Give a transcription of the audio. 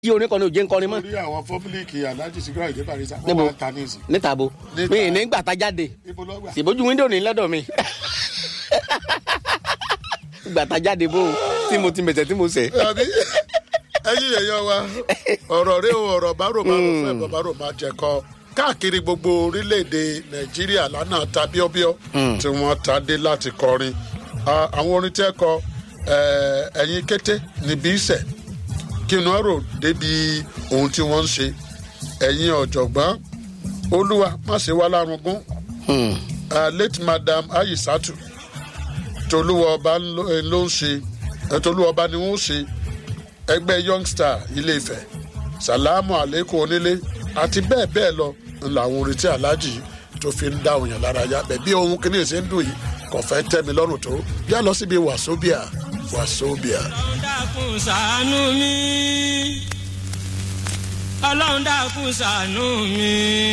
yí orin kan ní òjé ń kọrin mọ́ orí àwọn fọ́mílìkì aláàjì sígírà ìdè barisa wọ́n Níbo? máa ń ta ní ìsìn. níta bo Níta. mi ì ní gbàtà jáde ibo lọ́gbà. ìbójú wíńdò ní lọ́dọ̀ mi gbàtà jáde bó tí mo ti mẹ̀sẹ̀ tí mo sẹ̀. àbí ẹyin èèyàn wa ọ̀rọ̀ rẹ o ọ̀rọ̀ bá rò bá rò fún ẹ̀bọ̀ bá rò máa jẹ kọ́ káàkiri gbogbo orílẹ̀-èdè nàìjíríà lánàá ta bíọ́bíọ́ tí wọ́n ta dé láti kọrin Ah, àwọn orin tẹ́ kọ eh, ẹ̀yin kété níbi ìsẹ̀ kí n rò débi ohun tí wọ́n ń ṣe ẹ̀yin ọ̀jọ̀gbọ́n olúwa má ṣe wá lárugún Ah, late madam ayisatu tolúwa ọba ló ló ń ṣe eh, tolúwa ọba ni wọ́n ń ṣe ẹgbẹ́ youngstar ilé ifẹ̀ sàlámù àlékún onílé àti bẹ́ẹ̀ bẹ́ẹ̀ lọ ń làwọn orin tí aláàjì tó fi ń dá òyìn lára yá bẹ́ẹ̀ bí ohun kìíní ṣe ń dùn yìí kò fẹ́ tẹ́ mi lọ́rùn tó yá lọ síbi wàsóbíà wàsóbíà. ọlọ́run dákun ṣàánú mi ọlọ́run dákun ṣàánú mi